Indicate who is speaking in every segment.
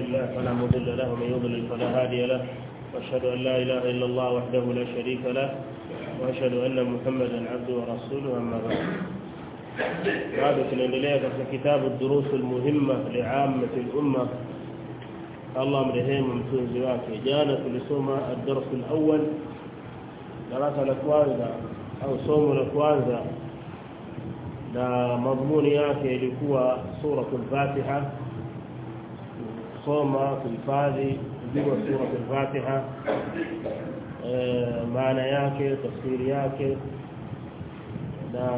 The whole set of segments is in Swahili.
Speaker 1: الله فلا مضل له ومن يضلل فلا هادي له واشهد ان لا اله الا الله وحده لا شريك له واشهد ان محمدا عبده ورسوله اما بعد bado tunaendelea katika kitabu الدروس المهمة لعامة الأمة Allah mrehemu mtunzi wake jana tulisoma ad-dars al-awwal darasa la kwanza au somo la kwanza na madhumuni yake ilikuwa suratul Fatiha soma kuhifadhi kujua suratul Fatiha maana yake tafsiri yake na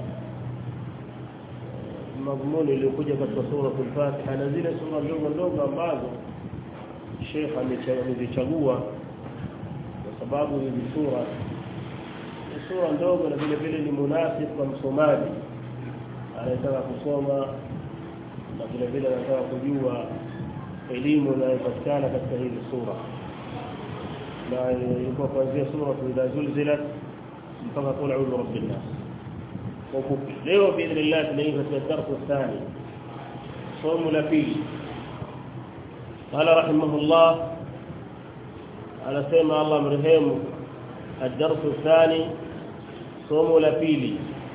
Speaker 1: madhumuni iliyokuja katika suratul Fatiha na zile sura ndogo ndogo ambazo Sheikh amezichagua kwa sababu hizi sura ni sura ndogo na vile vile ni munasib kwa msomaji anayetaka kusoma na vile vile anataka kujua elimu inayopatikana katika hizi sura na ilikuwa kuanzia sura idha zulzilat mpaka qul a'udhu birabbin nas kwa ufupi leo biidhnillah tunaingia katika darasa thani somo la pili قال رحمه الله على سيما الله مرحمه الدرس الثاني صوم لفيلي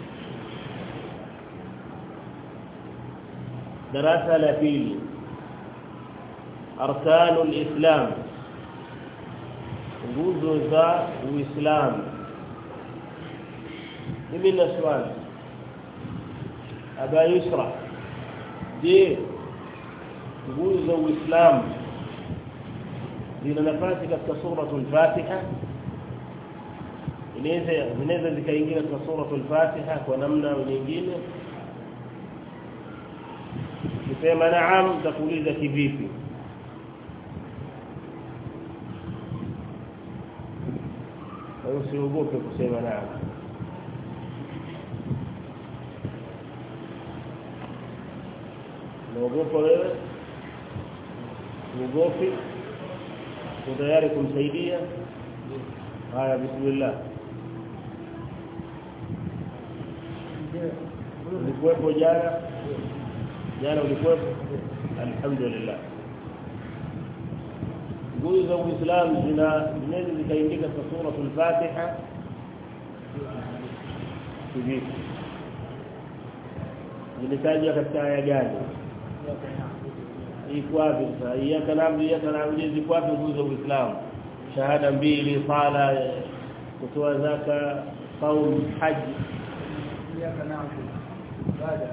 Speaker 1: دراسة لفيلي أركان الإسلام nguzo za uislamu mimi na swali aba yusra je nguzo za uislamu zina nafasi katika suratul fatiha inaweza zinaweza zikaingia katika suratul fatiha kwa namna nyingine ukisema naam takuuliza kivipi usiogope kusema naam naogopa wewe uogopi uko tayari kumsaidia haya bismillah ulikuwepo jana jana ulikuwepo alhamdulillah nguzo za uislamu zina zinaweza zikaingia katika suratul fatiha kivipi zilitajwa katika aya gani iko wapi sasa iyyaka na'budu iyyaka na'budu ziko wapi nguzo za uislamu shahada mbili sala kutoa zaka saum haji
Speaker 2: iyyaka na'budu ibada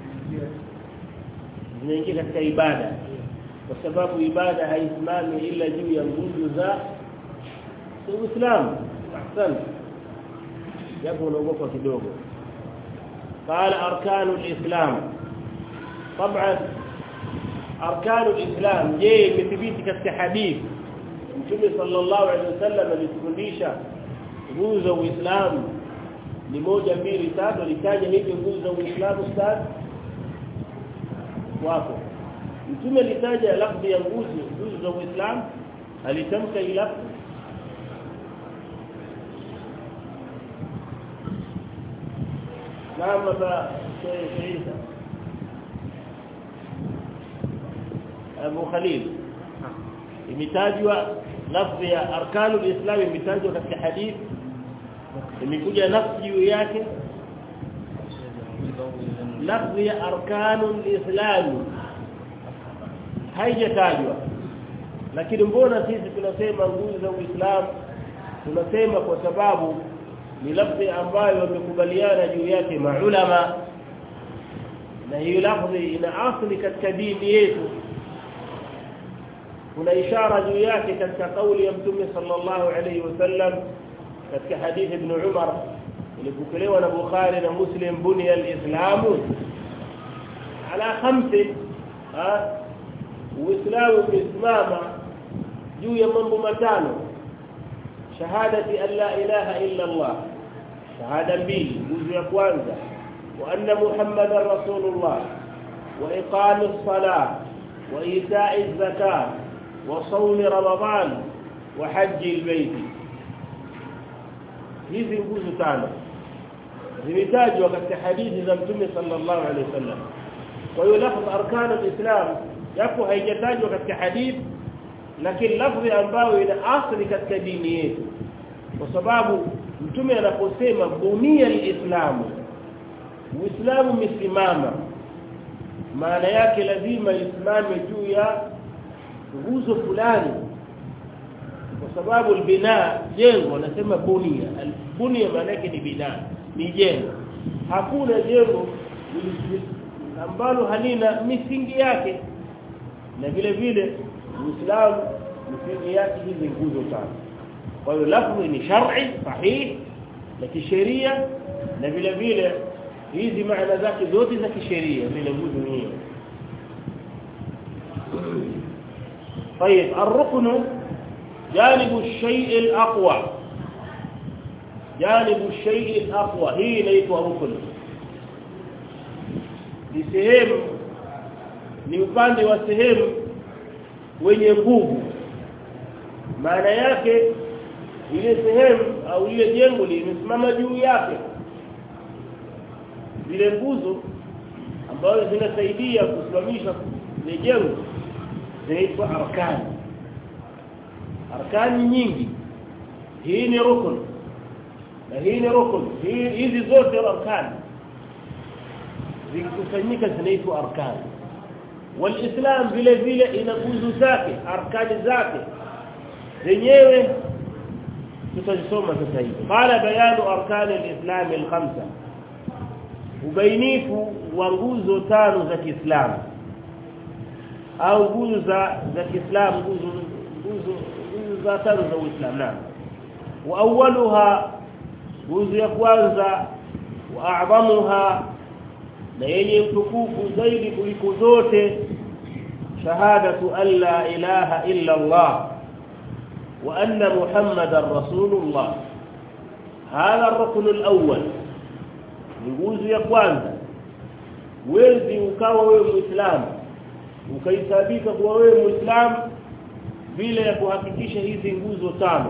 Speaker 1: zinaingia katika ibada kwa sababu ibada haisimami ila juu ya nguzo za Uislamu ahsan japo unaogopa kidogo قال اركان الاسلام طبعا اركان الاسلام je imethibiti katika hadithi Mtume sallallahu alaihi wasallam alitufundisha nguzo za Uislamu ni moja mbili tatu alitaja hivi nguzo za Uislamu ustaz wako Mtume alitaja lafzi ya nguzo nguzo za Uislamu alitamka hii lafzi Naam ba Sheikh Isa Abu Khalil imetajwa lafzi ya arkanul islam imetajwa katika hadithi imekuja nafsi juu yake lafzi ya arkanul islam haijatajwa lakini mbona sisi tunasema nguzo za Uislamu tunasema kwa sababu ni lafzi ambayo wamekubaliana juu yake maulama na hiyo lafzi ina asili katika dini yetu kuna ishara juu yake katika kauli ya mtume sallallahu alayhi wasallam katika hadithi ibn Umar ilipokelewa na Bukhari na Muslim bunya al-islamu ala khamsi ha uislamu umesimama juu ya mambo matano shahadati an la ilaha illa Allah shahada mbili nguzo ya kwanza wa anna muhammadar rasulullah wa iqamis salah wa ita'iz zakat wa sawm ramadan wa hajji albayt hizi nguzo tano zimetajwa katika hadithi za mtume sallallahu alaihi wasallam kwa hiyo lafz arkan alislam japo haijatajwa katika hadithi lakini lafzi ambayo ina asili katika dini yetu kwa sababu mtume anaposema bunia alislamu uislamu umesimama maana yake lazima isimame juu ya nguzo fulani kwa sababu albina jengo nasema bunia bunia maana yake ni bina ni jengo hakuna jengo ambalo halina misingi yake na vile vile Uislamu misingi yake hizi nguzo tano kwa hiyo lafzi ni shar'i sahihi na kisheria na vile vile hizi maana zake zote za kisheria vile nguzo hiyo طيب الركن جانب الشيء الأقوى جانب الشيء الأقوى هي inaitwa rukun ni sehemu ni upande wa sehemu wenye nguvu maana yake ile sehemu au ile jengo limesimama juu yake zile nguzo ambazo zinasaidia kusimamisha ile jengo zinaitwa arkani arkani nyingi hii ni rukun na hii ni rukun hizi zote arkani zikikusanyika zinaitwa arkani walislam vile vile ina nguzo zake arkani zake zenyewe tutasoma sasa hivi qala bayanu arkani alislam alkhamsa ubainifu wa nguzo tano za Kiislamu au nguzo za za Kiislamu nguzo nguzo nguzo za tano za Uislamu naam wa awwaluha nguzo ya kwanza wa a'zamuha na yenye utukufu zaidi kuliko zote shahadatu an la ilaha illa Allah wa anna muhammadar rasulullah hadha ar-rukn al-awwal nguzo ya kwanza wezi ukawa wewe muislamu ukaisabika kuwa wewe muislamu bila ya kuhakikisha hizi nguzo tano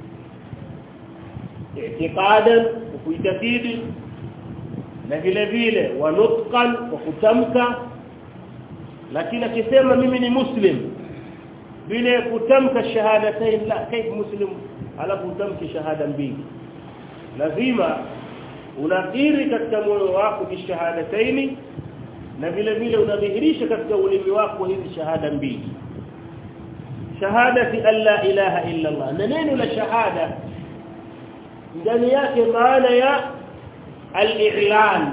Speaker 1: i'tiqadan kuitakidi na vile vile wanutqan kwa kutamka lakini akisema mimi ni muslim bila kutamka shahadatain la kaifa muslim alafu utamke shahada mbili lazima unakiri katika moyo wako bi shahadataini na vile vile unadhihirisha katika ulimi wako hizi shahada mbili shahadati alla ilaha illa Allah na neno la shahada ndani yake maana ya al-i'lan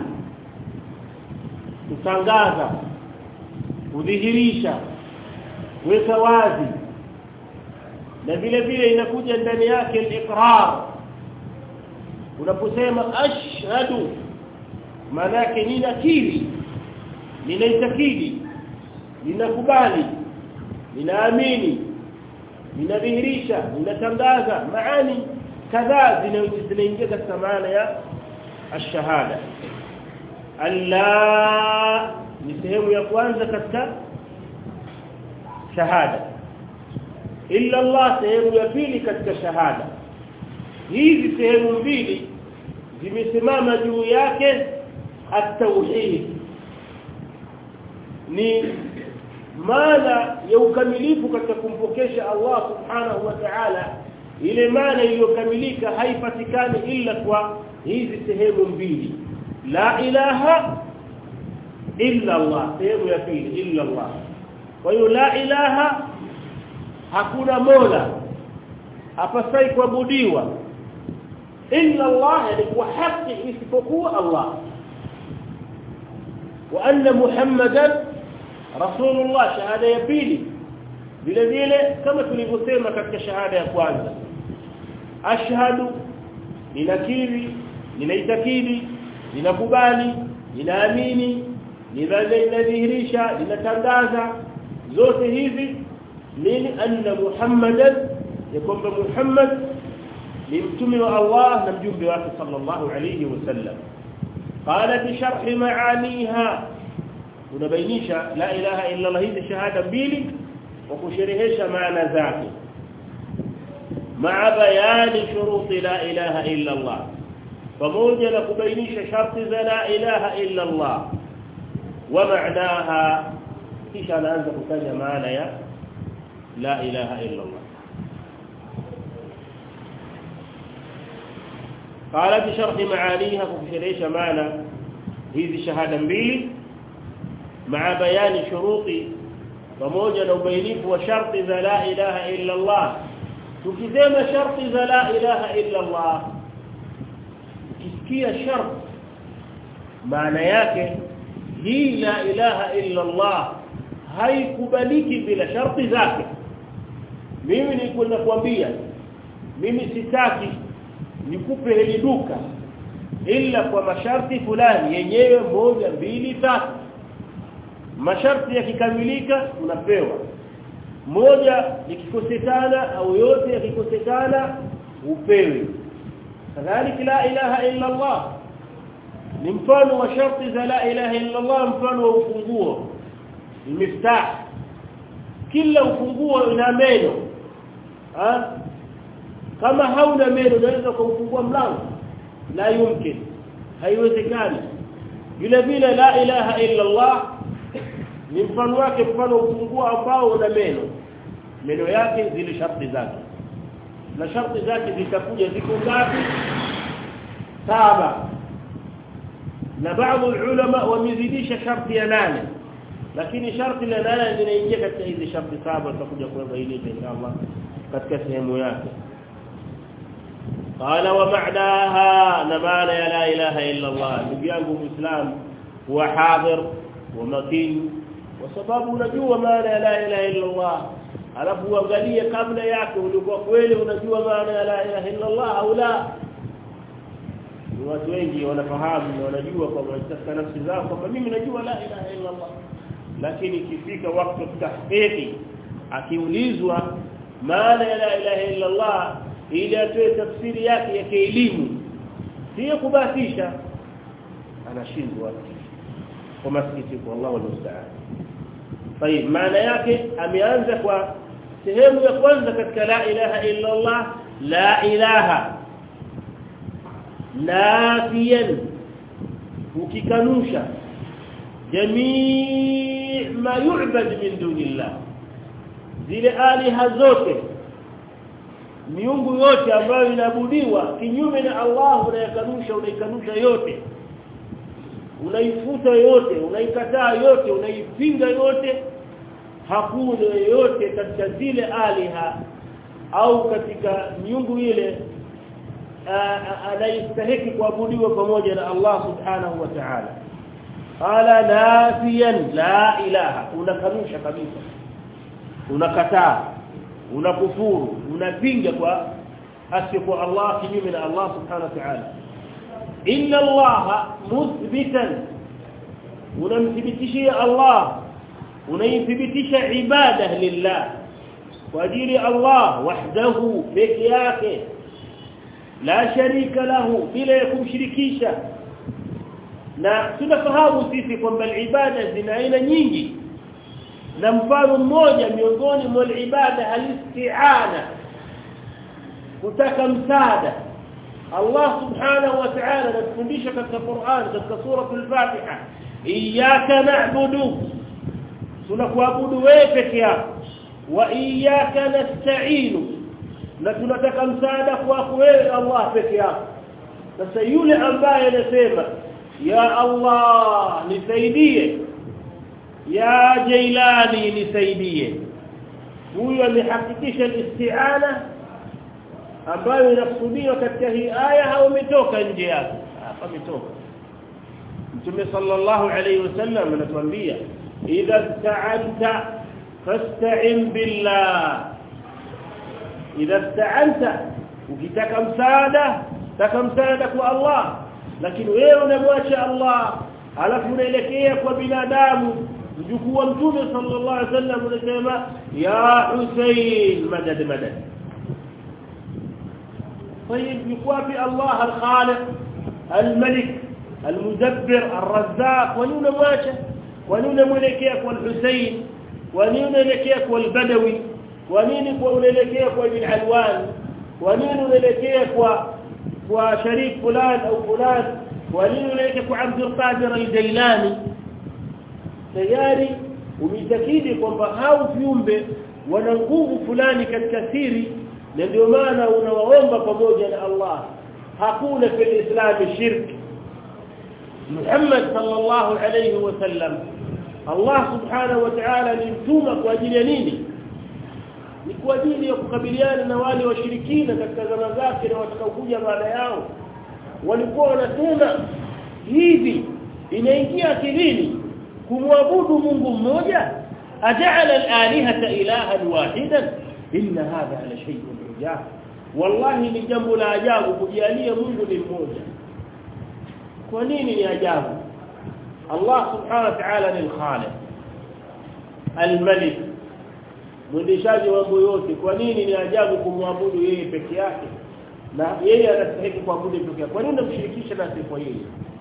Speaker 1: kutangaza kudhihirisha weka wazi na vile vile inakuja ndani yake al-iqrar unaposema ashhadu maana yake ninakiri ninaitakidi ninakubali ninaamini ninadhihirisha ninatangaza maani kadhaa zinaingia katika maana ya ashahada alla ni sehemu ya kwanza katika shahada illa Allah sehemu ya pili katika shahada hizi sehemu mbili zimesimama juu yake at-tauhid ni maana ya ukamilifu katika kumpokesha Allah subhanahu wa ta'ala ile maana iliyokamilika haipatikani ila kwa hizi sehemu mbili la ilaha illa Allah sehemu ya pili illa Allah kwa hiyo la ilaha hakuna mola hapasai kuabudiwa illa Allah yani kwa haki isipokuwa Allah wa anna muhammadan rasulullah shahada ya pili vile vile kama tulivyosema katika shahada ya kwanza ashhadu ninakiri ninaitakidi ninakubali ninaamini ninadhihirisha ninatangaza zote hizi nini anna muhammadan ya kwamba muhammad ni mtume wa Allah na mjumbe wake sallallahu alayhi wasallam qala bi sharh maaniha unabainisha la ilaha illa Allah hizi shahada mbili wa kusherehesha maana zake مع بيان شروط لا إله إلا الله pamoja na kubainisha sharti za la ilaha illa Allah wa maanaha kisha anaanza kutaja maana ya la ilaha illa Allah قال في شرح معانيها وفي شرح معنى هذه شهاده mbili مع بيان شروط pamoja na ubainifu wa sharti za la ilaha illa Allah tukisema sharti za la ilaha illa Allah ukisikia sharti maana yake hii la ilaha illa Allah haikubaliki bila sharti zake mimi nilikwenda kuambia mimi sitaki nikupe hili duka ila kwa masharti fulani yenyewe moja mbili tatu masharti yakikamilika unapewa moja likikosekana au yote yakikosekana upewe kadhalika la ilaha illa Allah ni mfano wa sharti za la ilaha illa Allah mfano wa ufunguo miftah kila ufunguo una meno ha? kama hauna meno unaweza kufungua mlango la yumkin haiwezekani vile vile la ilaha illa Allah ni mfano wake mfano ufunguo ambao una meno meno yake zile sharti zake na sharti zake zitakuja ziko ngapi saba na baadhi ulama wamezidisha sharti ya nane lakini sharti la nane linaingia katika hizi sharti saba tutakuja kuweza hili inshallah katika sehemu yake قال ومعناها نمانا لا اله الا الله نبيانgu muislam huwa hadir wa makin kwa sababu unajua maana ya la ilaha illa Allah alafu uangalie kabla yake ulikuwa kweli unajua maana ya la ilaha illa Allah au la watu wengi wanafahamu na wanajua kwamba katika nafsi zao kwamba mimi najua la ilaha illa Allah lakini ikifika wakati tahqiqi akiulizwa maana ya la ilaha illa Allah ili atoe tafsiri yake ya kielimu sio kubahatisha anashindwa kwa masikitiko wallahu almusta'an طيب maana yake ameanza kwa sehemu ya kwanza katika la ilaha illa Allah la ilaha nafiyan ukikanusha jamii ma yu'bad min dunillah zile aliha zote miungu yote ambayo inaabudiwa kinyume na Allah unayakanusha unaikanusha yote unaifuta yote unaikataa yote unaipinga yote hakuna yote katika zile aliha au katika miungu ile anayestahili kuabudiwa pamoja na Allah subhanahu wa ta'ala qala nafiyan la ilaha unakanusha kabisa unakataa unakufuru unapinga kwa asiyekuwa Allah kinyume na Allah subhanahu wa ta'ala inna Allah muthbitan unamthibitishia Allah unaithibitisha ibada lillah kwa ajili Allah wahdahu peke yake la sharika lahu bila kumshirikisha na tunafahamu sisi kwamba ibada zina aina nyingi na mfano mmoja miongoni mwa ibada alisti'ana kutaka msaada Allah subhanahu wa ta'ala anatufundisha katika Qur'an katika sura al-Fatiha iyyaka na'budu tunakuabudu wewe peke yako wa iyyaka nasta'inu na tunataka msaada kwako wewe Allah peke yako sasa yule ambaye anasema ya Allah nisaidie ya Jailani nisaidie huyo amehakikisha isti'ana ambayo inakusudiwa katika hii aya au umetoka nje yake hapa umetoka Mtume sallallahu alayhi wasallam anatuambia idha ta'anta fasta'in billah idha ta'anta ukitaka msaada taka msaada kwa Allah lakini wewe unamwacha Allah alafu unaelekea kwa binadamu mjukuu wa mtume sallallahu alaihi wasallam unasema ya Hussein madad madad طيب يقوى الله الخالق الملك المدبر الرزاق ونون ماشى ونون ملكيك والحسين ونون ملكيك والبدوي ونين ملكيك وابن علوان ونين ملكيك وشريك فلان أو فلان ونين ملكيك وعبد القادر الجيلاني tayari umeitakidi kwamba hao viumbe wana nguvu fulani katika siri na ndio maana unawaomba pamoja na Allah hakuna fil islam shirk Muhammad sallallahu alayhi wasallam Allah subhanahu wa ta'ala alimtuma kwa ajili ya nini ni kwa ajili ya kukabiliana na wale washirikina katika zama zake na watakaokuja baada yao walikuwa wanasema hivi inaingia akilini kumwabudu Mungu mmoja aja'ala al-alihata ilahan wahidan inna hadha la shay'un ujab wallahi ni jambo la ajabu kujalia Mungu ni mmoja kwa nini ni ajabu Allah subhanahu wa ta'ala ni al-khaliq al-malik mwendeshaji wa mambo yote kwa nini ni ajabu kumwabudu yeye peke yake na yeye anastahili kuabudu peke yake kwa nini unamshirikisha na sifa yeye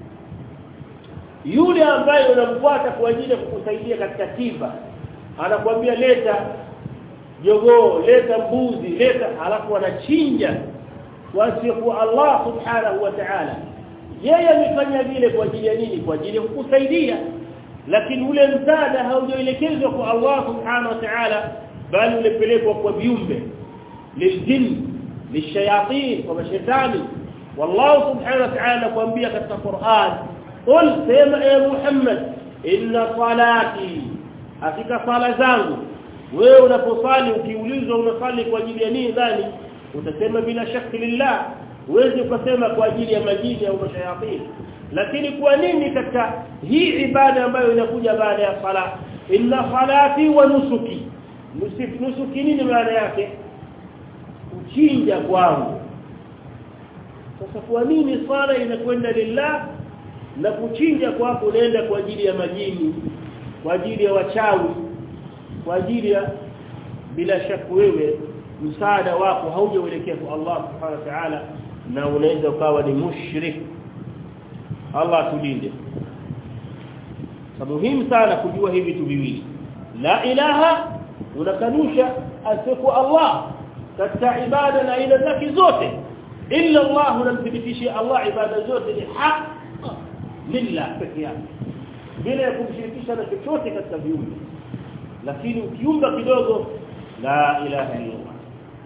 Speaker 1: yule ambaye unamfuata kwa ajili ya kukusaidia katika tiba anakuambia leta jogoo leta mbuzi leta alafu anachinja wasifu Allah subhanahu wa ta'ala yeye amefanya vile kwa ajili ya nini kwa ajili ya kukusaidia lakini ule msaada haujaelekezwa kwa Allah subhanahu wa ta'ala bali ulepelekwa kwa viumbe liljin lishayatin kwa mashaitani wallahu subhanahu wa ta'ala kuambia katika Qur'an qul sema ya Muhammad inna salati hakika sala zangu wewe unaposali ukiulizwa unasali kwa ajili ya nini dhani utasema bila shakki lillah uweze kusema kwa ajili ya majini au mashayatin lakini kwa nini katika hii ibada ambayo inakuja baada ya sala inna salati wa nusuki nusuk nusuki nini maana yake kuchinja kwangu sasa kwa nini sala inakwenda lillah na kuchinja kwako unaenda kwa ajili ya majini kwa ajili ya wachawi kwa ajili ya bila shaka wewe msaada wako haujaelekea kwa Allah subhanahu wa ta'ala na unaweza ukawa ni mushrik Allah tulinde muhimu sana kujua hivi vitu viwili la ilaha unakanusha asifu Allah katika ibada na aina zake zote illa Allah unamthibitishia Allah ibada zote ni haq lillah pekee yake bila kumshirikisha na chochote katika viumbe lakini ukiumba kidogo la ilaha illa Allah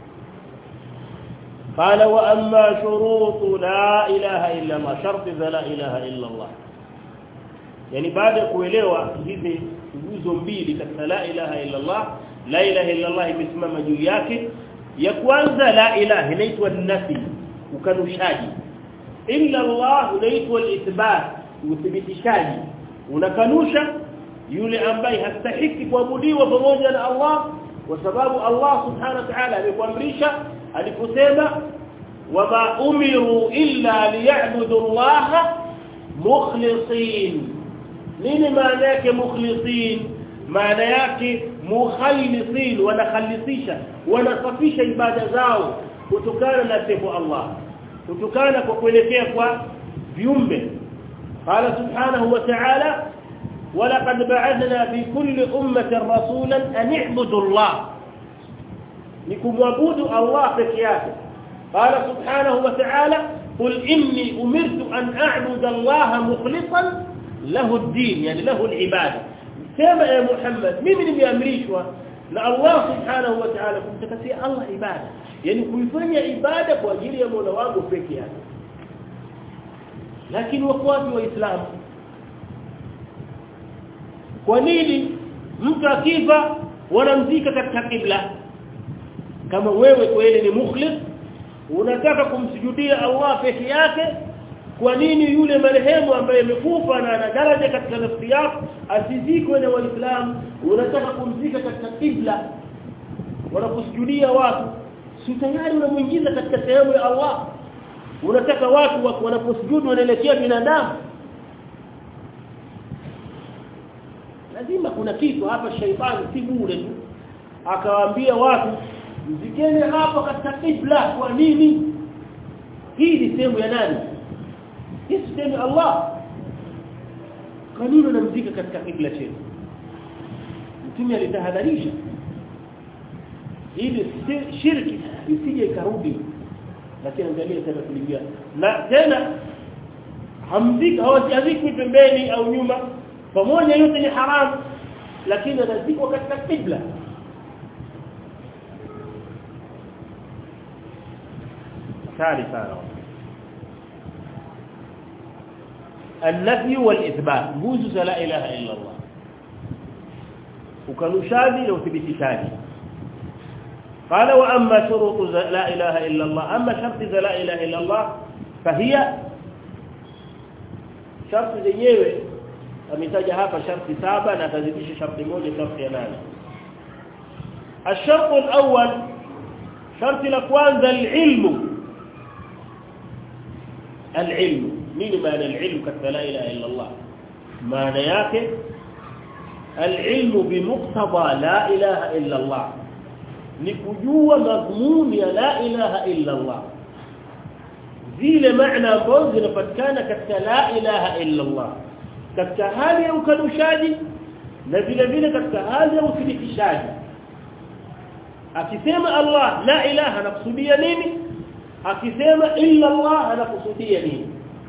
Speaker 1: قال واما شروط لا اله الا الله شرط لا اله الا الله yani baada ya kuelewa hizi nguzo mbili katika la ilaha illa Allah la ilaha illa Allah imesimama juu yake ya kwanza la ilaha inaitwa nafi ukanushaji illa Allah inaitwa al-ithbat uthibitishaji unakanusha yule ambaye hastahiki kuabudiwa pamoja na Allah kwa sababu Allah subhanahu wa ta'ala amekuamrisha aliposema wama umiru illa liya'budu Allah mukhlisin nini maana yake mukhlisin maana yake mukhallisin wanakhalisisha wanasafisha ibada zao kutokana na sifa Allah kutokana kwa kuelekea kwa viumbe قال سبحانه وتعالى ولقد بعثنا في كل أمة رسولا أن اعبدوا الله لكمعبودوا الله فكياته قال سبحانه وتعالى قل إني أمرت أن أعبد الله مخلصا له الدين يعني له العبادة سيما يا محمد مين بيأمريشوا لا الله سبحانه وتعالى كنت كسي الله عبادة يعني كيفanya ibada kwa ajili ya Mola wangu peke yake lakini wafuasi wa Uislamu kwa nini mtu akifa wanamzika katika kibla kama wewe kweli ni mukhlis unataka kumsujudia Allah peke yake kwa nini yule marehemu ambaye amekufa na ana daraja katika nafsi yako asizikwe na waislamu unataka kumzika katika kibla wanakusujudia watu si tayari unamuingiza katika sehemu ya Allah unataka watu wanaposujudu wanaelekea binadamu lazima kuna kitu hapa shaitani si bure tu akawaambia watu mzikeni hapa katika kibla kwa nini hii ni sehemu ya nani hii sehemu ya Allah kwa nini unamzika katika kibla chetu mtume alitahadharisha ili shirki isije ikarudi lakini angalia tena kulingana na tena hamzika hawazikwi pembeni au nyuma pamoja yote ni haramu lakini anazikwa katika kibla hatari sana النفي والاثبات nguzo za la ilaha illa Allah ukanushaji na uthibitishaji قال واما شروط لا اله الا الله اما شرط لا اله الا الله فهي شرط zenyewe ametaja hapa sharti saba na atazidisha sharti moja sharti ya nane الشرط الاول شرط la kwanza العلم العلم nini maana العلم katika la ilaha illa Allah maana yake العلم بمقتضى لا اله الا الله ni kujua madhumuni ya la ilaha illa Allah zile maana ambazo zinapatikana katika la ilaha illa Allah katika hali ya ukanushaji na vile vile katika hali ya uthibitishaji akisema Allah la ilaha anakusudia nini akisema illa Allah anakusudia nini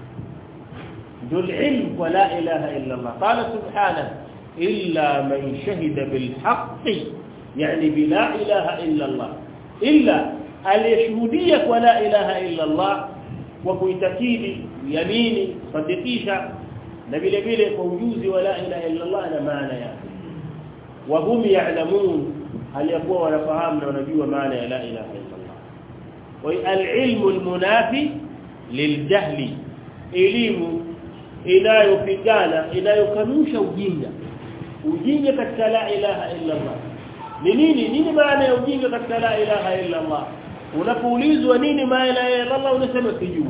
Speaker 1: ndio ilm kwa la ilaha illa Allah qala subhanahu illa man shahida bil haqqi يعني بلا اله الا الله الا aliyeshuhudia kwa la ilaha illa Allah kwa kuitakidi yamini sadikisha na vile vile kwa ujuzi wa la ilaha illa Allah na maana yake wa hum ya'lamun aliyakuwa wanafahamu na wanajua maana ya la ilaha illa Allah wa al-ilmu al-munafi liljahli elimu inayopigana inayokanusha ujinga ujinga katika la ilaha illa Allah ni nini nini maana ya ujinga katika la ilaha illa Allah unapoulizwa nini maana ya Allah unasema sijui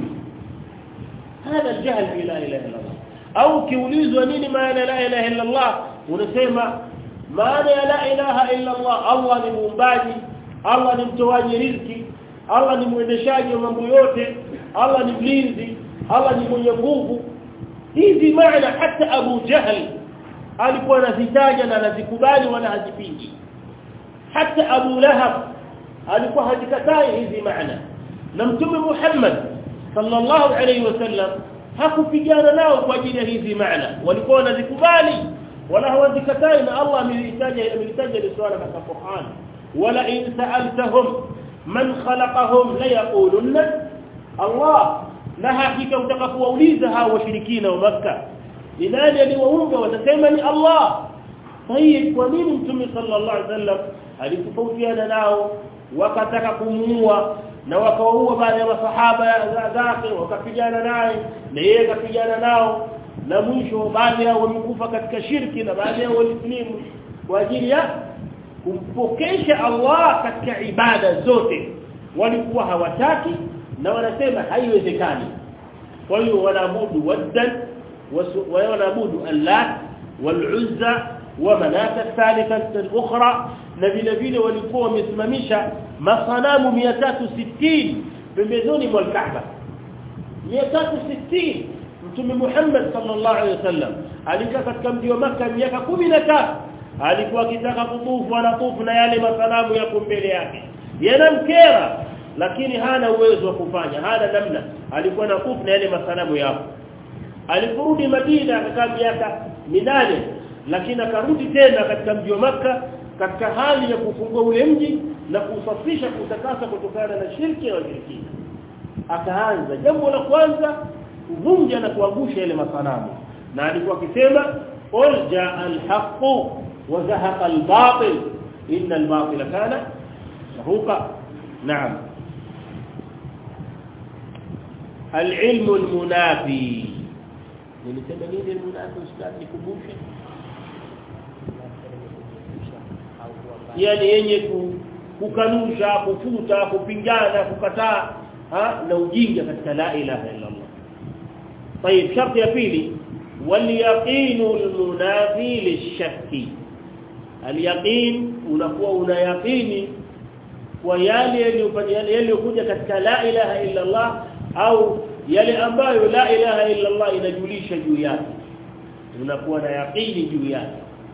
Speaker 1: hada aljahl fi la ilaha illa Allah au kiulizwa nini maana la ilaha illa Allah unasema maana ya la ilaha illa Allah Allah ni muumbaji Allah ni mtoaji riziki Allah ni mwendeshaji wa mambo yote Allah ni mlinzi Allah ni mwenye nguvu hizi maana hata Abu Jahl alikuwa anazitaja na anazikubali wala hazipingi hata Abu Lahab alikuwa hajikatai hizi maana na mtume Muhammad sallallahu alayhi wasallam hakupigana nao kwa ajili ya hizi maana walikuwa wanazikubali wala hawazikatai na Allah amelitaja amelitaja ni swala katika Qur'an wala in sa'altahum man khalaqahum la yaqulunna Allah na hakika utakapowauliza hao washirikina wa Makkah ni nani aliwaumba watasema ni Allah طيب kwa nini mtume sallallahu alaihi wasallam alitofautiana nao wakataka kumuua na wakawaua baadhi ya masahaba zake wakapigana naye na yeye akapigana nao na mwisho baadhi yao wamekufa katika shirki na baadhi yao walislimu kwa ajili ya kumpokesha Allah katika ibada zote walikuwa hawataki na wanasema haiwezekani kwa hiyo wanaabudu waddan wanaabudu Allah والعزى ومنات الثالثة الأخرى نبيل vile walikuwa wamesimamisha masanamu 360 pembezoni mwa Kaaba 360 Mtume Muhammad sallallahu alaihi wasallam alikaa katika mji wa Makkah miaka 13 alikuwa akitaka kutufu anatufu na yale masanamu yako mbele yake yanamkera lakini hana uwezo wa kufanya hana namna alikuwa anatufu na yale masanamu yako aliporudi Madina akakaa miaka minane lakini akarudi tena katika mji wa maka katika hali ya kufungua ule mji na kusafisha kutakasa kutokana na shirki na washirikina akaanza jambo la kwanza kuvunja na kuangusha ile masanamu na alikuwa akisema qul jaa al-haqq wa zahaqa al-batil inna al-batila kana zahuqa na'am al-ilmu al-munafi nilisema nini al-munafi ustadi nikumbushe yani yenye kukanusha kufuta kupingana kukataa na ujinga katika la ilaha illa Allah طيب شرط ya pili واليقين المنافي للشك اليقين unakuwa una yaqini kwa yale yaliyokuja katika la ilaha illa Allah au yale ambayo la ilaha illa Allah inajulisha juu yake unakuwa na yaqini juu yake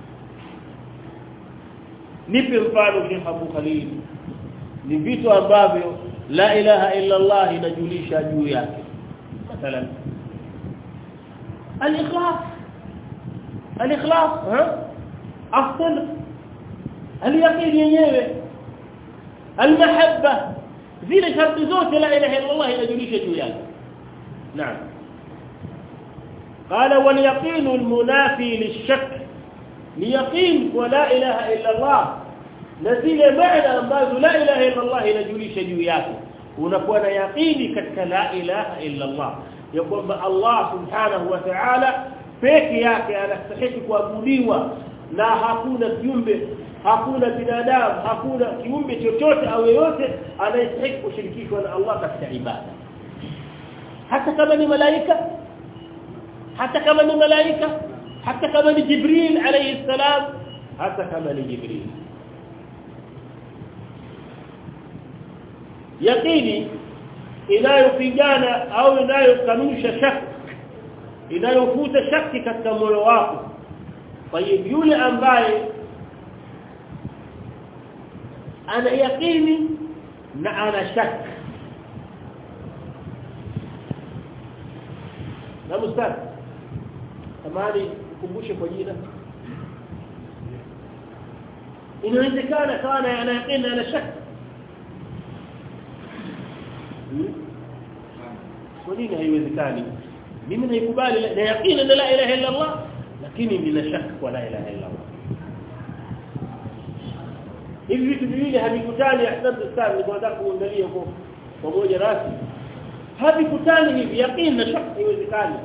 Speaker 1: nipe mfano Sheikh Abu Khalil ni vitu ambavyo la ilaha illa Allah inajulisha juu yake mathalan al-ikhlas al-ikhlas ha الصدق اليقين yenyewe المحبه zile sharti zote la ilaha illa Allah inajulisha juu yake naam قال واليقين المنافي للشك ليقين ولا اله الا الله نزيل معنى ambazo la ilaha illa Allah inajulisha juu yake unakuwa na yaqini katika la ilaha illa Allah ya kwamba Allah subhanahu wa ta'ala peke yake anastahili kuabudiwa na hakuna kiumbe hakuna binadamu hakuna kiumbe chochote au yeyote anayestahili kushirikishwa na Allah katika ibada hata kama ni malaika hata kama ni malaika hata kama ni Jibril alayhi salam hata kama ni Jibril yaqini inayopigana au inayokanusha shaka inayofuta shaki katika moyo wako طيب yule ambaye ana yaqini na ana shaka na mustari tamani kukumbushe kwa jina inawezekana kawa ana yaqini na ana shaka kwa nini haiwezekani mimi naikubali na yaqini na la ilaha illa Allah lakini nina shaka kwa la ilaha illa Allah hivi vitu viwili havikutani ahsante sana nilikuwa nataka kuangalia huko pamoja rasi havikutani hivi yaqini na shaka haiwezekani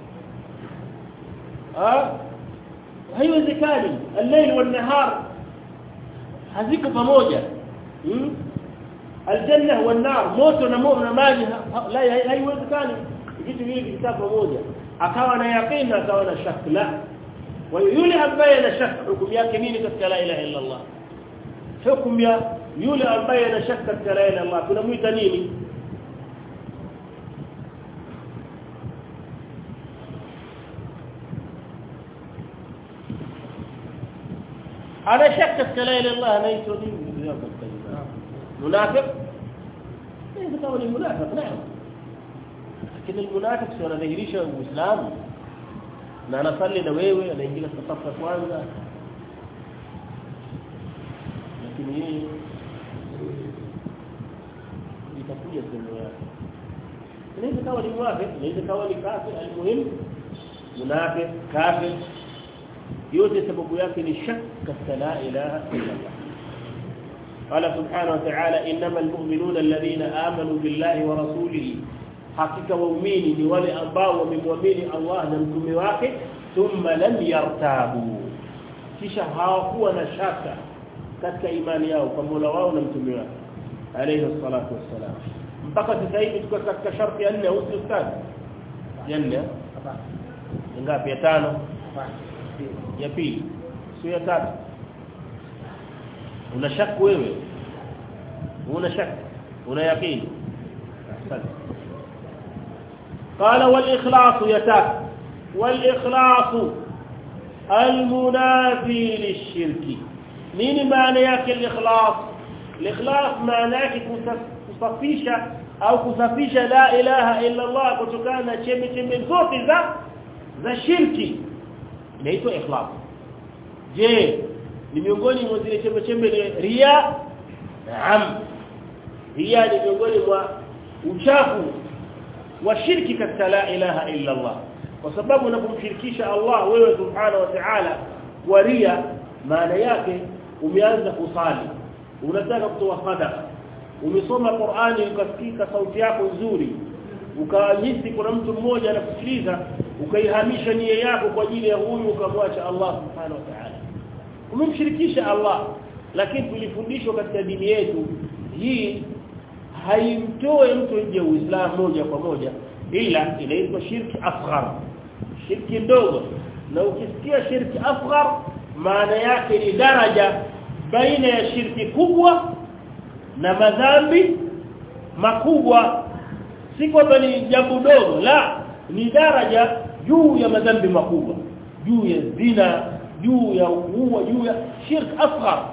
Speaker 1: ah haiwezekani al-layl wan-nahar haziko pamoja hmm? aljanna wan-nar moto na moto na maji la haiwezekani vitu hivi vikaa pamoja akawa na yaqini akawa na shaka la wa yule ambaye ana shaka hukumu yake nini katika la ilaha illa Allah hukumu ya yule ambaye ana shaka katika la ilaha illa Allah tunamuita nini ana shaka katika la ilaha illa Allah anaitwa nini منافق ايه كما ni منافق نعم lakini المنافق sio anadhihirisha uislamu na anasali na wewe anaingia safa kwanza lakini yeye itakuja sehemu yake inaweza kawa ni muafik inaweza kawa ni kafir almuhim munafiq kafir yote sababu yake ni shak katika la ilaha illa Allah قال سبحانه وتعالى انما المؤمنون الذين امنوا بالله ورسوله hakika waumini ni wale ambao wamemwamini Allah na mtume wake thumma lam yartabu kisha hawakuwa na shaka katika imani yao kwa Mola wao na mtume wake alayhi salatu wassalam mpaka sasa hivi tuko katika sharti ya nne au ustad ya nne ngapi ya tano ya pili sio ya tatu una shaka wewe una shaka una yaqini asante قال والإخلاص يتاك والإخلاص المنافي للشرك نين معنى yake الإخلاص الإخلاص معنى yake kusafisha au kusafisha la ilaha illa Allah kutokana na chembe chembe zote za za shirki inaitwa ikhlas je ni miongoni mwa zile chembe chembe ni ria naam ria ni miongoni mwa uchafu wa shirki katika la ilaha illa Allah kwa sababu unapomshirikisha Allah wewe subhanahu wa ta'ala kwa ria maana yake umeanza kusali unataka kutoa sadaka umesoma Qur'ani ukasikika sauti yako nzuri ukahisi kuna mtu mmoja anakusikiliza ukaihamisha nia yako kwa ajili ya huyu ukamwacha Allah subhanahu wa ta'ala umemshirikisha Allah lakini tulifundishwa katika dini yetu hii haimtoe mtu nje ya Uislamu moja kwa moja ila inaitwa shirki asghar shirki ndogo na ukisikia shirki asghar maana yake ni daraja baina ya shirki kubwa na madhambi makubwa si kwamba ni jambo dogo la ni daraja juu ya madhambi makubwa juu ya zina juu ya uua juu ya shirk asghar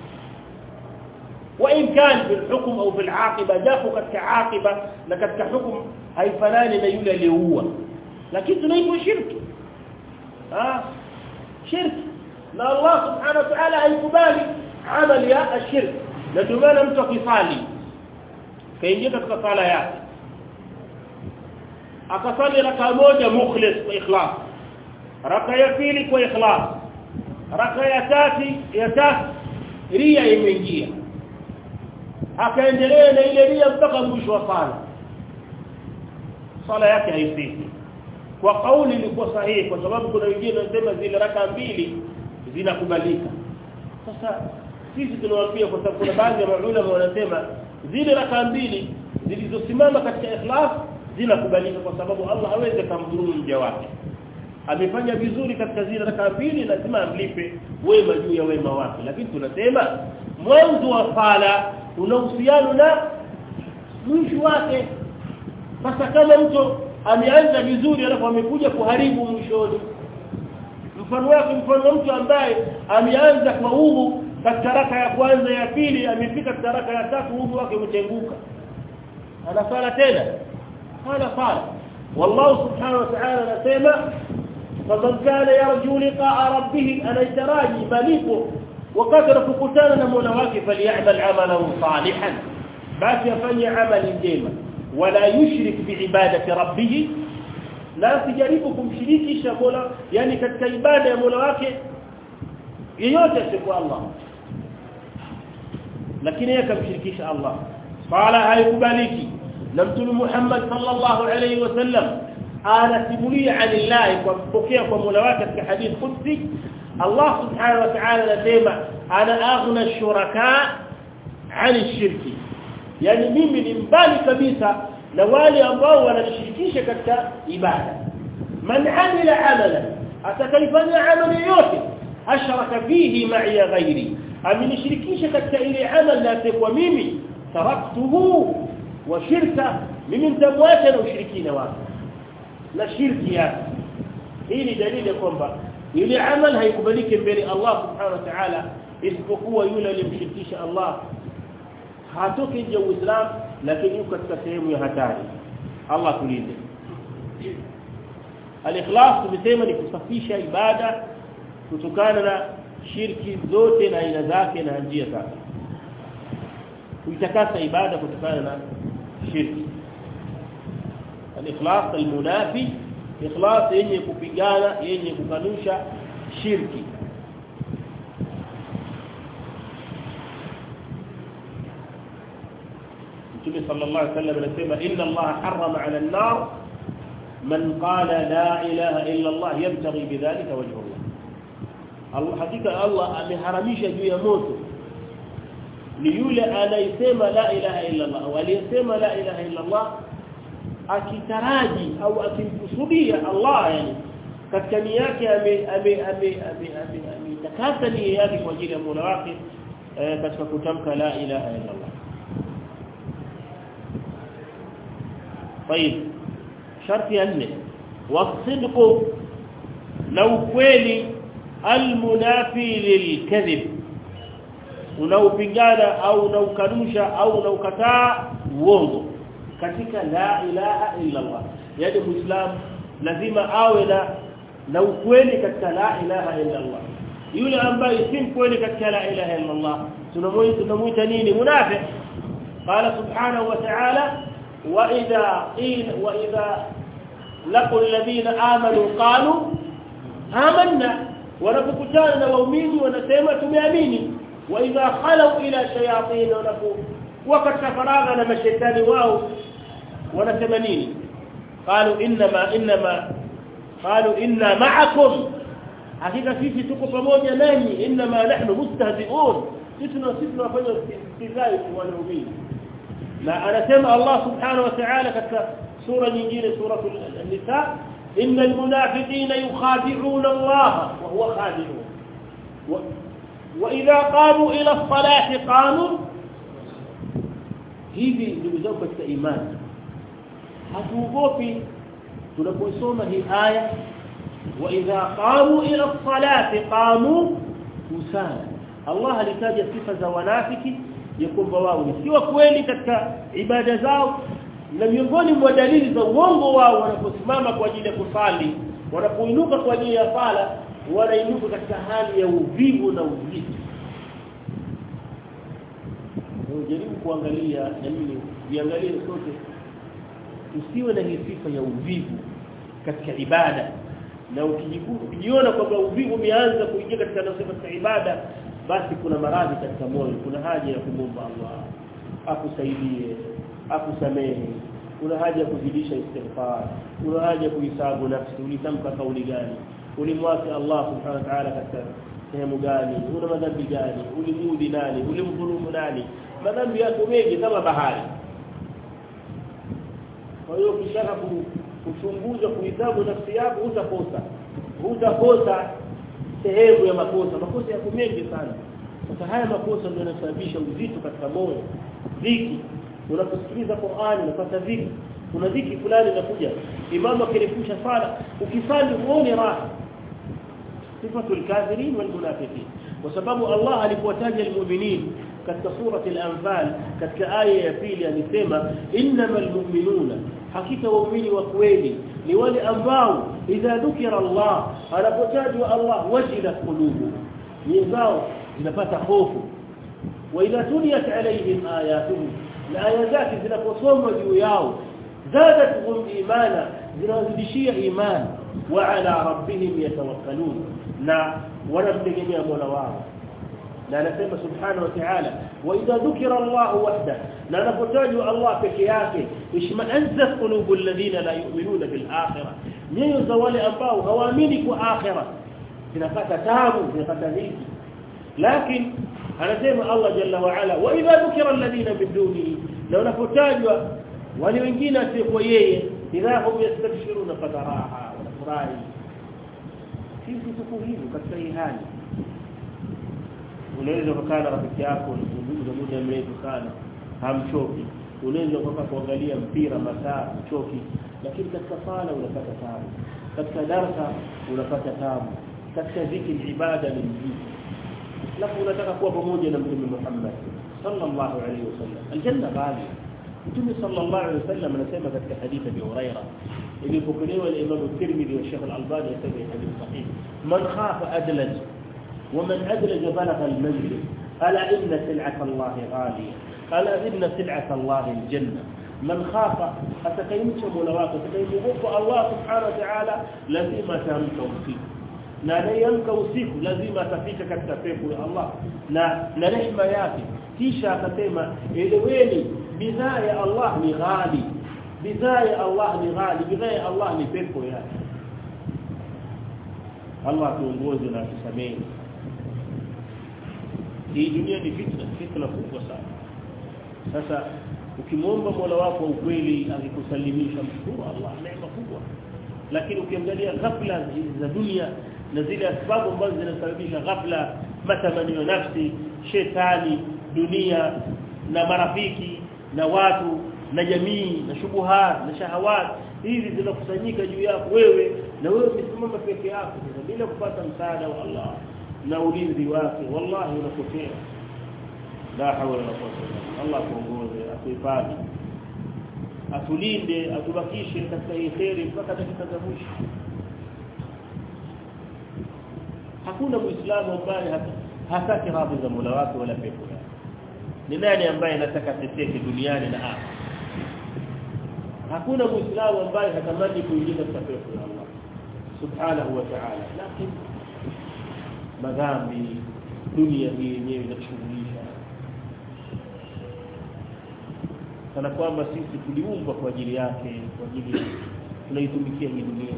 Speaker 1: وان كان في الحكم او في العاقبه جاءوا katika عاقبه na katika hukumu haifanani na yule aliyeua lakini tunaitwa shirki ah shirki na Allah subhanahu wa ta'ala haikubali amali ya ashirk na ndio maana mtu akisali kaingia katika sala yake akasali raka moja mukhlis kwa ikhlas raka ya pili kwa ikhlas raka ya tatu ya tatu ria imeingia akaendelea na ile ria mpaka mwisho wa sala sala yake haifiki kwa kauli ilikuwa sahihi kwa sababu kuna wengine wanasema zile raka mbili zinakubalika sasa sisi tunawaambia kwa sababu kuna baadhi ya maulama wanasema zile raka mbili zilizosimama katika ikhlas zinakubalika kwa sababu Allah hawezi kumdhuru mja wake amefanya vizuri katika zile raka mbili lazima amlipe wema juu ya wema wake lakini tunasema mwanzo wa sala una uhusiano na mwisho wake sasa kama mtu ameanza vizuri alafu amekuja kuharibu mwishoni mfano wake mfano mtu ambaye ameanza kwa udhu katika raka ya kwanza ya pili amefika katika raka ya tatu udhu wake umetenguka anafala tena hana fala wallahu subhanahu wa ta'ala anasema faman kana yarju liqa'a rabbih anaytaraji malipo wakati anapokutana na Mola wake falyamal amalan salihan basi afanye amali njema wala yushrik biibadati rabbih la sijaribu kumshirikisha Mola yani katika ibada ya Mola wake yeyote asiyokuwa Allah lakini yeye akamshirikisha Allah sala haikubaliki na mtume Muhammad sallallahu alayhi wasallam anasimulia anillahi kwa kupokea kwa Mola wake katika hadith qudsi Allah subhanahu wa ta'ala anasema ana aghna shuraka ani shirki yani mimi ni mbali kabisa na wale ambao wanashirikisha katika ibada man amila amala atakayefanya amali yote ashraka fihi ma'i ghairi amenishirikisha katika ile amali na kwa mimi taraktuhu wa shirka mimi nitamwacha na ushirikina wake na shirki yake hii ni dalili kwamba ile amal haikubaliki mbele Allah subhanahu wa ta'ala isipokuwa yule aliyemshirikisha Allah hatoki nje uislamu lakini yuko katika sehemu ya hatari Allah tulinde al-ikhlas tumesema ni kusafisha ibada kutokana na shirki zote na aina zake na njia zake kuitakasa ibada kutokana na shirki al-ikhlas al-munafi ikhlas yenye kupigana yenye kukanusha shirki Mtume sallallahu alaihi wasallam anasema inna Allah harrama 'ala an-nar man qala la ilaha illa Allah yabtaghi bidhalika wajha Allah Allah hakika Allah ameharamisha juu ya moto ni yule anayesema la ilaha illa Allah waliyesema la ilaha illa Allah akitaraji au akimkusudia Allah yani katika nia yake ame ame ame ametakasa nia yake kwa ajili ya Mola wake katika kutamka la ilaha illa Allah طيب شرط ya nne wasidqu na ukweli almunafi lilkadhib unaupingana au unaukanusha au unaukataa uongo katika la ilaha illa Allah yani muislam lazima awe na na ukweli katika la ilaha illa Allah yule ambaye si mkweli katika la ilaha illa Allah tunamuita tunamuita nini munafiq qala subhanahu wa ta'ala wa idha qila wa idha laqul alladhina amanu qalu amanna wanapokutana na waumini wanasema tumeamini wa idha khalu ila shayatin wanapo wakati faragha na mashaitani wao wanasema nini qalu inma inma qalu inna ma'akum hakika sisi tuko pamoja nanyi inma nahnu mustahzi'un sisi na sisi tunafanya istizai kwa waumini na anasema Allah subhanahu wa ta'ala katika sura nyingine sura an-nisa innal munafiqina yukhadi'una Allah wa huwa khadi'un wa idha qamu ila as-salati qamu hivi ndugu zangu katika imani hatuogopi tunaposoma hii aya wa idha qamu ila as-salati qamu kusala Allah alitaja sifa za wanafiki ya kwamba wao ni si kweli katika ibada zao na miongoni mwa dalili za uongo wao wanaposimama kwa ajili ya kusali wanapoinuka kwa ajili ya sala wanainuka katika hali ya uvivu na uzito jaribu kuangalia na mimi viangalie sote usiwe na hii sifa ya uvivu katika ibada na ukijiona kwamba uvivu umeanza kuingia katika nafsi katika ibada basi kuna maradhi katika moyo kuna haja ya kumomba Allah akusaidie akusamehe kuna haja ya kuzidisha istighfar kuna haja ya kuhisabu nafsi ulitamka kauli gani ulimwasi Allah subhanahu wa ta'ala katika sehemu gani una madhambi gani ulimudhi nani ulimdhulumu nani madhambi yako mengi kama bahari kwa hiyo ukishaka kuchunguza kuhisabu nafsi yako utakosa utakosa sehemu ya makosa makosa yako mengi sana sasa haya makosa ndio yanasababisha uzito katika moyo dhiki unaposikiliza Qur'ani unapata dhiki kuna dhiki fulani inakuja imamu akirefusha sala ukisali uone raha sifatul kafirin wal munafiqin kwa sababu Allah alipotaja almu'minin katika surati al-anfal katika aya ya pili alisema innamal mu'minuna hakika waumini wa kweli ni wale ambao idha dhukira Allah anapotajwa Allah wajilat qulubu nyoyo zinapata hofu wa idha tuliyat alayhim ayatuhu na aya zake zinaposomwa juu yao zadatuhum imana zinawazidishia imani wa ala rabbihim yatawakkalun na wanamtegemea Mola wao na anasema subhanahu wa ta'ala wa idha dhukira Allah wahda na anapotajwa Allah peke yake ishma'azzat qulubul ladina la yu'minuna bil akhirah nyoyo za wale ambao hawaamini kwa akhirah zinapata taabu zinapata dhiki lakini anasema Allah jalla wa ala wa idha dhukira alladhina min dunihi na unapotajwa wale wengine asiyekuwa yeye idha hum yastabshiruna fataraha wanafurahi sisi tuko hivyo katika hii hali unaweza kukaa na rafiki yako unazungumza muda mrefu sana hamchoki unaweza kukaa kuangalia mpira masaa uchoki lakini katika sala unapata taabu katika darasa unapata taabu katika dhikri ibada ni mzito alafu unataka kuwa pamoja na mtume Muhammad sallallahu alaihi wasallam aljanna ghali mtume sallallahu alaihi wasallam anasema katika hadithi ya Huraira ilipokelewa na Imam Tirmidhi wa Sheikh Al-Albani yasema hadithi sahih man khafa adlaj ومن أدلج بلغ المنزل ألا إن سلعة الله غالية ألا إن سلعة الله الجنة من خاف أتكيمش ملواك أتكيمغف الله سبحانه وتعالى لازم تهمك وسيك na anayemka usiku lazima atafika katika pepo ya Allah na na rehema yake kisha akasema eleweni bidhaa ya Allah ni ghali bidhaa ya Allah ni ghali bidhaa ya Allah ni pepo yake Allah tuongoze na tusamehe hii dunia ni fitna fitna kubwa sana sasa ukimwomba Mola wako ukweli akikusalimisha mshukuru Allah neema kubwa lakini ukiangalia ghafla za dunia na zile sababu ambazo zinasababisha ghafla matamanio nafsi shetani dunia na marafiki na watu na jamii na shubuhat na shahawat hizi zinakusanyika juu yako wewe na wewe umesimama peke yako bila kupata msaada wa Allah na ulinzi wake wallahi unapotea la hawla wala quwwata illa Allah tuongoze atuhifadhi atulinde atubakishe katika hii khairi mpaka dakika za mwisho hakuna muislamu ambaye hataki radhi za Mola wake wala pepo yake ni nani ambaye anataka teteke duniani na akhera hakuna muislamu ambaye hatamani kuingia katika pepo ya Allah subhanahu wa ta'ala lakini madhambi dunia hii yenyewe inashughulisha kana kwamba sisi tuliumbwa kwa ajili yake kwa ajili tunaitumikia hii dunia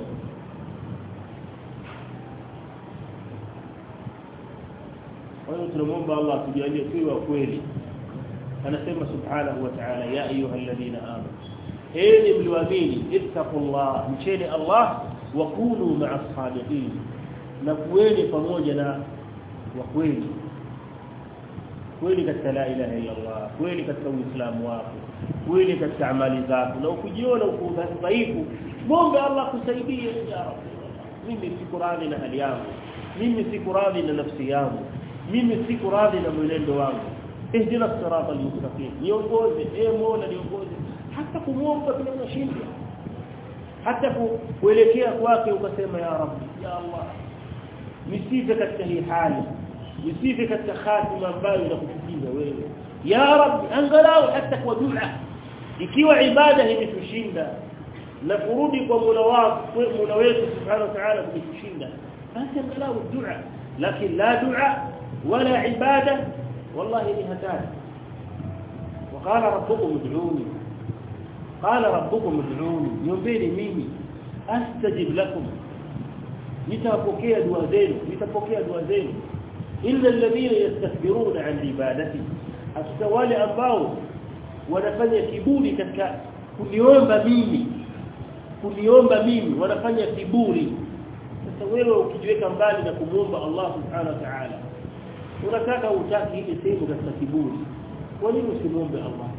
Speaker 1: kwa hiyo tunamwomba Allah tujalie tuwe wa kweli anasema subhanahu wa ta'ala ya ayyuhalladhina amanu enyi mlioamini ittaqullah mcheni Allah wa kunu ma'as sadiqin na kuweni pamoja na wa kweli kweli katika la ilaha illa Allah kweli katika uislamu wako kweli katika amali zako na ukijiona uko dhaifu muombe Allah kusaidie ya rabbi mimi siko radhi na hali yangu mimi siko radhi na nafsi yangu mimi siko radhi na mwenendo wangu ihdina sirata almustaqim niongoze e mola niongoze hata kumwomba bila unashindwa hata kuelekea kwake ukasema ya rabbi ya allah nisife katika hii hali nisife katika khatima ambayo inakuchukiza wewe ya rabbi angalau hata kwa dua ikiwa ibada imetushinda na kurudi kwa Mola wako Mola wetu subhanahu wa ta'ala kutushinda basi angalau dua lakini la dua wala ibada wallahi ni hatari وقال ربكم ادعوني قال ربكم ادعوني نيombeeni mimi astajib lakum nitapokea dua zenu nitapokea dua zenu illa alladhina yastakbiruna an ibadati hasa wale ambao wanafanya kiburi katika kuniomba mimi kuniomba mimi wanafanya kiburi sasa wewe ukijiweka mbali na kumuomba Allah subhanahu wa ta'ala unataka utaki ile sehemu katika kiburi kwa nini usimuombe Allah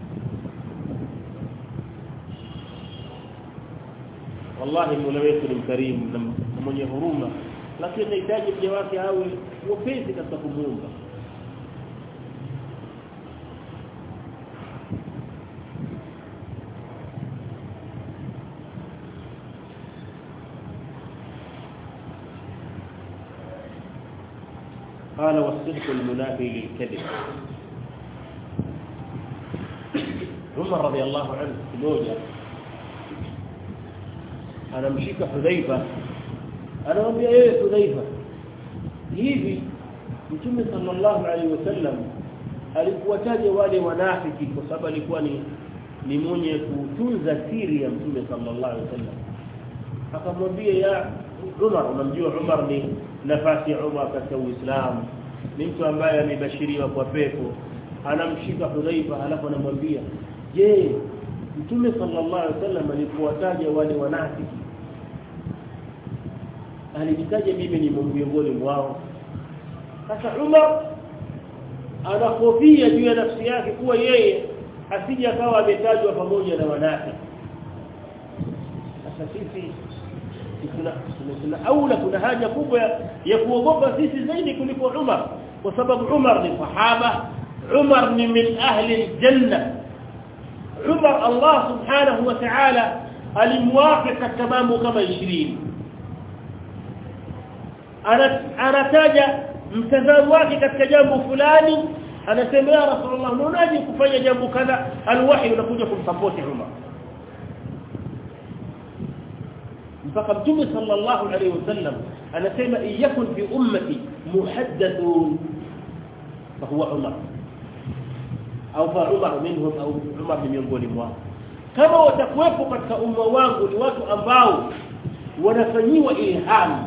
Speaker 1: wallahi Mola wetu ni mkarimu na mwenye huruma lakini anahitaji mja wake awe mwepesi katika kumuomba قال والصدق المنافي للكذب عمر رضي الله عنه kimoja anamshika Hudhaifa anamwambia yeye Hudhaifa hivi Mtume sallallahu alaihi wasallam alikuwataja wale wanafiki kwa sababu alikuwa ni ni mwenye kutunza siri ya Mtume sallallahu alaihi wasallam akamwambia ya Umar unamjua Umar ni nafasi ya Umar katika Uislamu ni mtu ambaye amebashiriwa kwa pepo anamshika Hudhaifa halafu anamwambia je Mtume sallallahu alaihi wasallam alikuwataja wale wanafiki alijitaja mimi ni miongoni mwao sasa Umar anahofia juu ya nafsi yake kuwa yeye asije akawa ametajwa pamoja na wanafiki sasa sisi kuna kuna aula kuna haja kubwa ya kuogopa sisi zaidi kuliko Umar kwa sababu Umar ni sahaba Umar ni min ahli aljanna Umar Allah subhanahu wa ta'ala alimwafika katika mambo kama 20 anataja mtazamo wake katika jambo fulani anasema ya rasulullah unaje kufanya jambo kadha alwahi unakuja kumsupport Umar mpaka mtume sallallahu alaihi wasallam anasema iyakun fi ummati muhaddathun fa huwa Umar au fa Umar minhum au Umar ni miongoni mwao kama watakuwepo katika umma wangu ni watu ambao wanafanyiwa ilham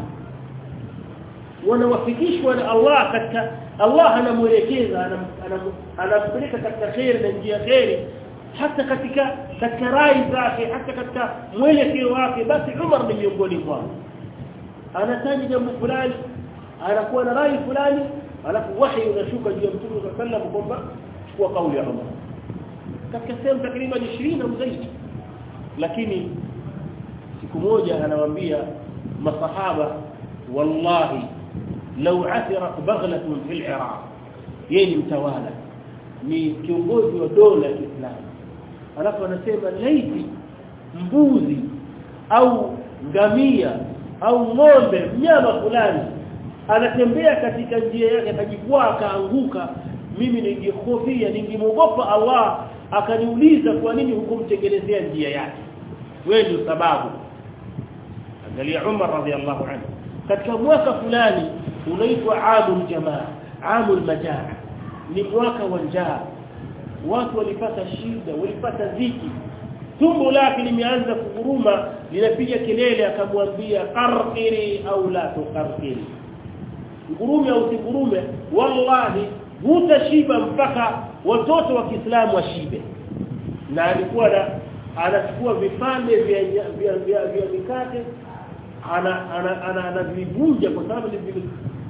Speaker 1: wanawafikishwa na Allah katika Allah anamuelekeza anampeleka katika khair na njia khairi hata katika katika rai zake hata katika mwelekeo wake basi Umar ni miongoni mwao anataja jambo fulani anakuwa na rai fulani alafu wahi unashuka juu ya Mtume صلى الله عليه kwamba chukua kauli ya Umar katika sehemu takriban 20 au zaidi lakini siku moja anawaambia masahaba wallahi law athirat baghlatun fil iraq yeye ni mtawala ni kiongozi wa dola ya Kiislamu alafu anasema laiti mbuzi au ngamia au ng'ombe mnyama fulani anatembea katika njia yake akajikwaa akaanguka mimi ningehofia ningemogopa Allah akaniuliza kwa nini hukumtengenezea njia yake wewe ndio sababu angalia Umar radhiallahu anhu katika mwaka fulani unaitwa amul jamaa amul majaa ni mwaka wa njaa watu walipata shida walipata dhiki tumbo lake limeanza kuguruma linapiga kelele akamwambia qarqiri au la tuqarqiri ngurume au sigurume wallahi hutashiba mpaka watoto wa Kiislamu washibe na alikuwa na anachukua vipande vya vya vya, vya mikate ana ana anavivunja kwa sababu ni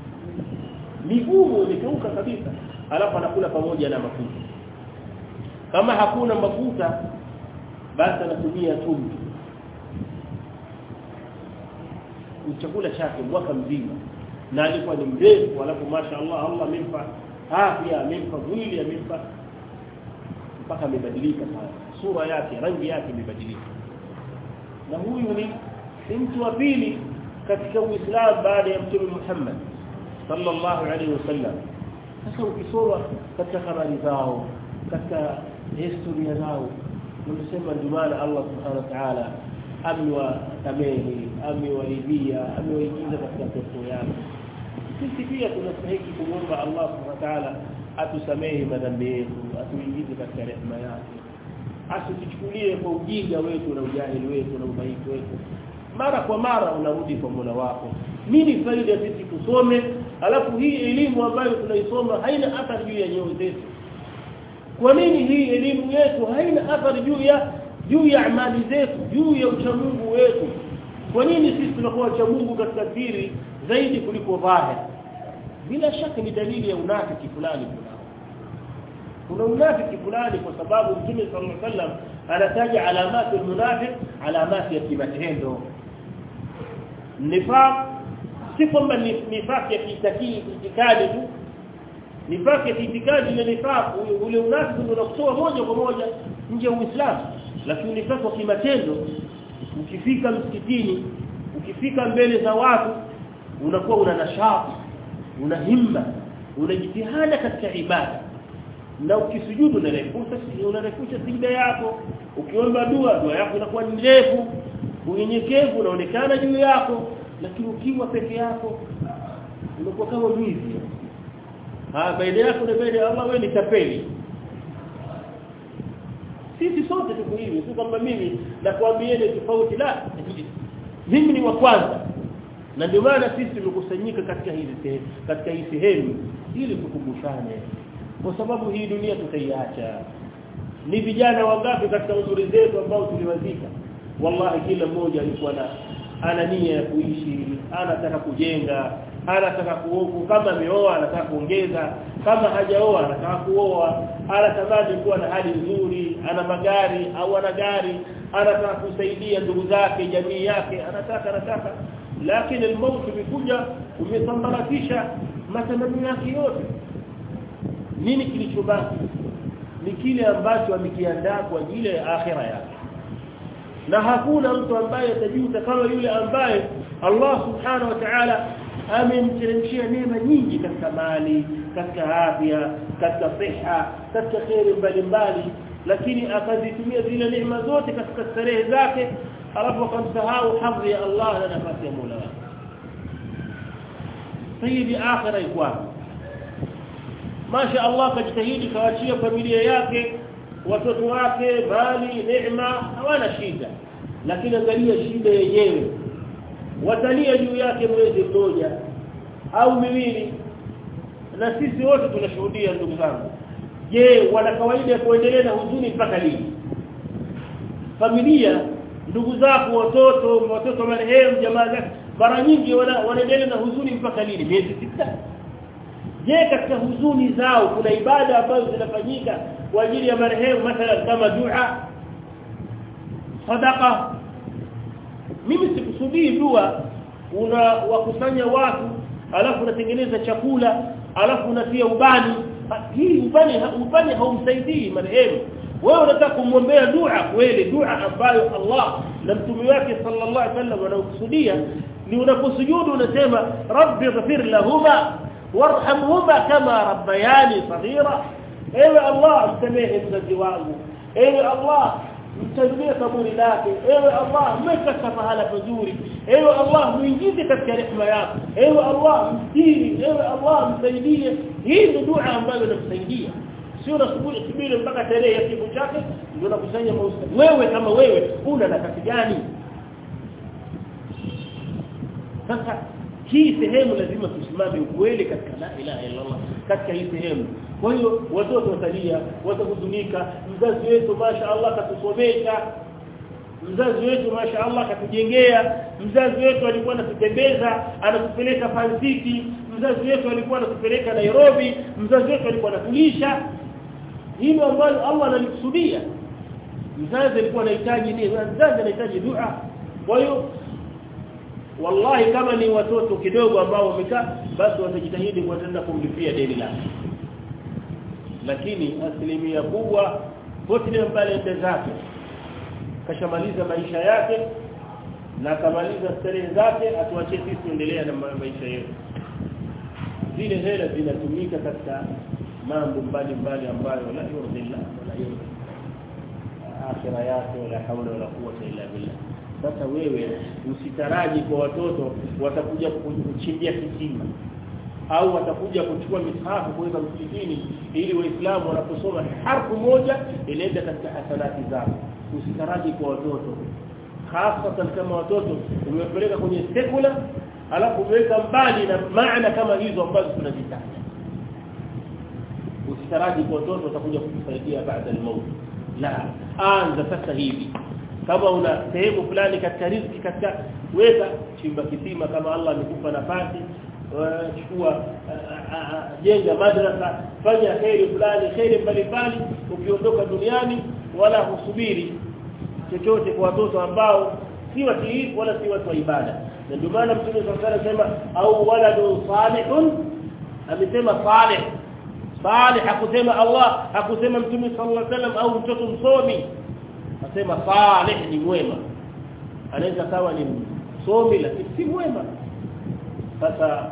Speaker 1: migumu imekauka kabisa alafu anakula pamoja na mafuta kama hakuna mafuta basi anatumia chumvi chakula chake mwaka mzima na alikuwa ni mrefu alafu mashaallah Allah amempa afya amempa mwili amempa mpaka amebadilika sana sura yake rangi yake imebadilika na huyu ni mtu wa pili katika Uislamu baada ya Mtume Muhammad sallallahu alaihi wasallam sasa ukisoma katika habari zao katika historia zao unasema ndio maana Allah subhanahu wa ta'ala amewasamehe amewaridhia amewaingiza katika pepo yake sisi pia tunastahili kumwomba Allah subhanahu wa ta'ala atusamehe madhambi yetu atuingize katika rehema yake asituchukulie kwa ujinga wetu na ujahili wetu na udhaifu wetu mara kwa mara unarudi kwa Mola wako nini faida sisi kusome alafu hii elimu ambayo tunaisoma haina athari juu ya nyoyo zetu kwa nini hii elimu yetu haina athari juu ya juu ya amali zetu juu ya uchamungu wetu kwa nini sisi tunakuwa wachamungu katika siri zaidi kuliko dhahir bila shaka ni dalili ya unafiki fulani kunao kuna unafiki fulani kwa sababu Mtume sallallahu alaihi wasallam anataja alamati almunafiq alamati ya kimatendo nifaq si kwamba ni nifaq ya kiitikadi tu nifaq ya kiitikadi ile nifaq ule unafiki unakutoa moja kwa moja nje ya Uislamu lakini nifaq kwa kimatendo ukifika msikitini ukifika mbele za watu unakuwa una nashati una himma una jitihada katika ibada na ukisujudu unarefusha unarefusha sijda yako ukiomba dua dua yako inakuwa ndefu unyenyekevu unaonekana juu yako lakini ukiwa peke yako unakuwa kama mwizi ah baada yako na baada ya Allah wewe ni tapeli sisi sote tuko hivi si kwamba mimi nakwambieni tofauti la mimi ni wa kwanza na ndio maana sisi tumekusanyika katika hizi sehemu katika hii sehemu ili tukumbushane kwa sababu hii dunia tutaiacha ni vijana wangapi katika umri zetu ambao tuliwazika wallahi kila mmoja alikuwa na ana nia ya kuishi anataka kujenga anataka kuoku kama ameoa anataka kuongeza kama hajaoa anataka kuoa anatamani kuwa na hali nzuri ana magari au ana gari anataka kusaidia ndugu zake jamii yake anataka anataka lakini almauti umekuja umesambaratisha matamanio yake yote nini kilichobaki ni kile ambacho amekiandaa kwa ajili ya akhira yake na hakuna mtu ambaye atajuta kama yule ambaye Allah subhanahu wa ta'ala amemteremshia neema nyingi katika mali katika afya katika siha katika khairi mbalimbali lakini akazitumia zile neema zote katika starehe zake alafu akamsahau hadhi ya Allah na nafasi ya Mola wake sayyidi akhira ikwa Masha Allah kajitahidi kaachia familia yake watoto wake mali neema hawana shida lakini angalia shida yenyewe watalia juu yake mwezi mmoja au miwili na sisi wote tunashuhudia ndugu zangu je wana kawaida ya kuendelea na huzuni mpaka lini familia ndugu zako watoto watoto marehemu jamaa zake mara nyingi wanaendelea na huzuni mpaka lini miezi sita je katika huzuni zao kuna ibada ambazo zinafanyika kwa ajili ya marehemu mathalan kama dua sadaqa mimi sikusudii dua una wakusanya watu alafu unatengeneza chakula alafu unatia ubani hii ubani ubani haumsaidii marehemu wewe unataka kumwombea dua kweli dua ambayo Allah na mtume wake sallallahu alaihi wasallam wanakusudia ni unaposujudu unasema rabbi ighfir lahuma warhamhuma kama rabbayani saghira ewe Allah msamehe mzazi wangu ewe Allah mtajie kaburi lake ewe Allah mweka mahala pazuri ewe Allah muingize katika rehema yako ewe Allah mstiri ewe Allah msaidie hii ndio dua ambayo inamsaidia sio unasubiri subiri mpaka tarehe ya kifo chake ndio unakusanya mausa wewe kama wewe una nafasi gani sasa hii sehemu lazima tusimame ukweli katika la ilaha illa Allah katika hii sehemu kwa hiyo watoto watalia watahuzunika mzazi wetu masha Allah katusomesha mzazi wetu masha Allah katujengea mzazi wetu alikuwa anatutembeza anatupeleka Fansiti mzazi wetu alikuwa anatupeleka Nairobi mzazi wetu alikuwa anatulisha hilo ambalo Allah analikusudia mzazi alikuwa anahitaji nini mzazi anahitaji dua kwa hiyo wallahi kama ni watoto kidogo ambao wamekaa basi watajitahidi kuatenda kumlipia deni lake lakini asilimia kubwa pote mbali ende zake kashamaliza maisha yake na akamaliza starehe zake atuachie sisi tuendelea na maisha yetu zile hela zinatumika katika mambo mbalimbali ambayo la yurdillah wala yurdi akhira yake wala haula wala quwwata illa billah sasa wewe usitaraji kwa watoto watakuja kuchimbia kisima au watakuja kuchukua mishafu kuweka msikitini ili waislamu wanaposoma harfu moja inaenda katika hasanati zao usitaraji kwa watoto hasa kama watoto umewapeleka kwenye sekula alafu umeweka mbali na maana kama hizo ambazo tunazitaja usitaraji kwa watoto watakuja kukusaidia baada ya mauti la anza sasa hivi kama una sehemu fulani katika riziki katika weka chimba kisima kama Allah amekupa nafasi chukua jenga madrasa fanya khairi fulani khairi mbalimbali ukiondoka duniani wala husubiri chochote kwa watoto ambao si watiifu wala si watu wa ibada na ndio maana mtume sallallahu alayhi wasallam au waladu salihun amesema salih salih hakusema Allah hakusema mtume sallallahu alayhi wasallam au mtoto msomi asema salih ni mwema anaweza kawa ni msomi lakini si mwema sasa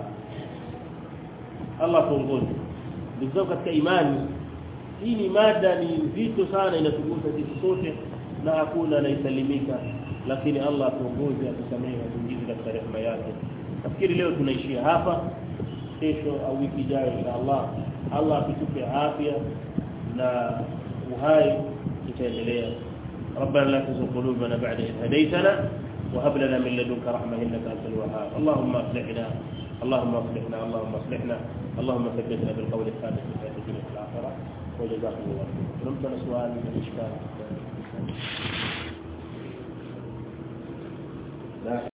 Speaker 1: Allah tuongoze ndio katika imani hii ni mada ni nzito sana inatugusa sisi sote na hakuna anaisalimika lakini Allah tuongoze atusamehe atuingize katika rehema yake nafikiri leo tunaishia hapa kesho au wiki ijayo inshallah Allah atupe afya na uhai tutaendelea ربنا لا تزغ قلوبنا بعد إذ هديتنا وهب لنا من لدنك رحمة إنك أنت الوهاب اللهم اصلحنا اللهم اصلحنا اللهم اصلحنا اللهم ثبتنا بالقول الثابت في الحياة الدنيا في الآخرة وجزاكم الله خيرا رمتنا سؤال من الإشكال